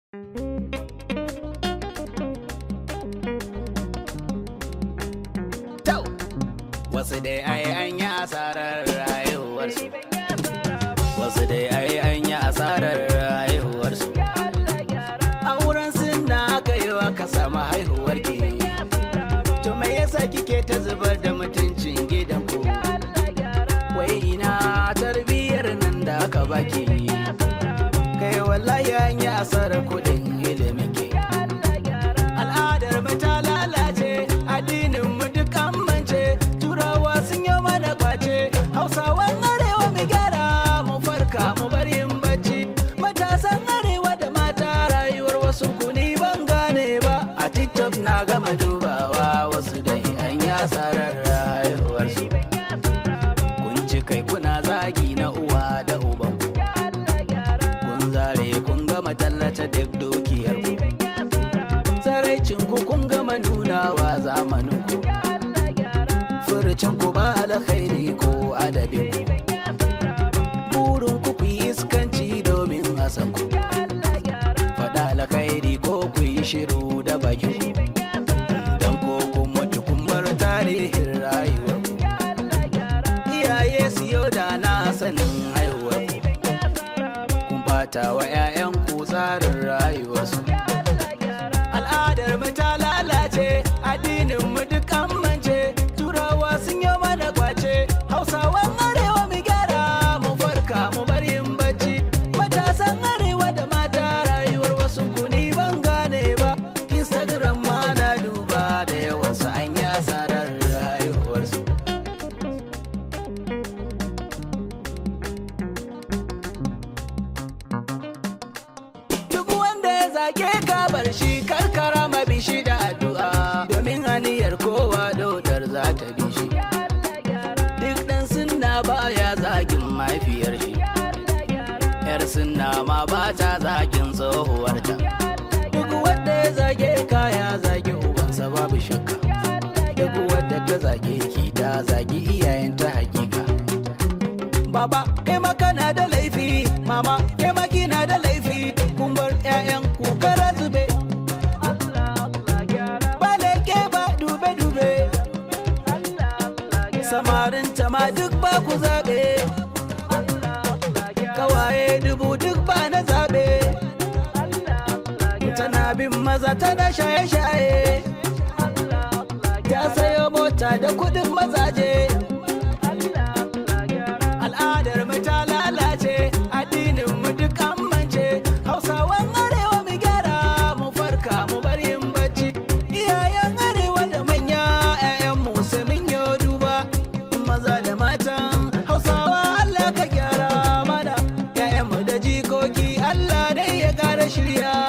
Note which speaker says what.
Speaker 1: wasu dai ai an yi asarar rayuwarsu wasu dai ai an yi asarar rayuwarsu auren sunna aka yi wa ka samu haihuwar ki to me yasa kike ta zubar da mutuncin gidanku wai ina tarbiyyar nan da aka baki kai wallahi an yi asarar kuɗin ilimin ki al'adar mu ta lalace addinin mu duk an mance turawa sun yi mana kwace hausawan arewa mu gyara mu farka mu bar yin bacci matasan arewa da mata rayuwar wasu kuni ban gane ba a tiktok na gama dubawa wasu dai an yi asarar rayuwarsu kun ci kai kuna zagi na uwa da uban kun zare kun gama tallata duk dukiyar ku tsaraicin ku kun gama nunawa zamanin ku furucin ku ba alkhairi ko adabin ku burin ku ku yi iskanci domin a san ku faɗa alkhairi ko ku yi shiru da bakin ku dan ko kun mutu kun bar tarihin rayuwar ku iyaye siyo da na sanin haihuwar ku kun bata wa 'ya'yan ku tsarin rayuwarsu al'adar mu ta lalace addinin mu duk an mance turawa sun yi mana kwace hausawan arewa mu gyara mu farka mu bar yin bacci matasan arewa da mata rayuwar wasu kuni ban gane ba instagram ma na duba da yawansu an yi asarar rayuwarsu Duk wanda ya zage ka bar shi karkara mabishi da addu'a domin aniyar kowa dodar za ta bi shi. Duk ɗan sunna baya zagin mahaifiyar shi. Yar sunna ma ba ta zagin tsohuwarta. Duk wanda ya zage ka ya zage ubansa babu shakka. Duk wanda ta zage ki ta zagi iyayenta hakika. Baba, kai ma kana da laifi, mama, kai ma kina da laifi, kun bar 'ya'yan ku kara zube. Ba leke ba dube-dube, samarin ma duk ba ku zaɓe. Kawaye dubu duk ba na zaɓe. Tana bin maza tana shaye-shaye. Ta sayo mota da kuɗin mazaje. al'adar mu ta lalace addinin mu duk an mance hausawan arewa mu gyara mu farka mu bar yin bacci iyayen arewa da manya 'ya'yan mu sai mun yi duba maza da matan hausawa Allah ka gyara mana 'ya'yan mu da jikoki Allah dai ya gara shirya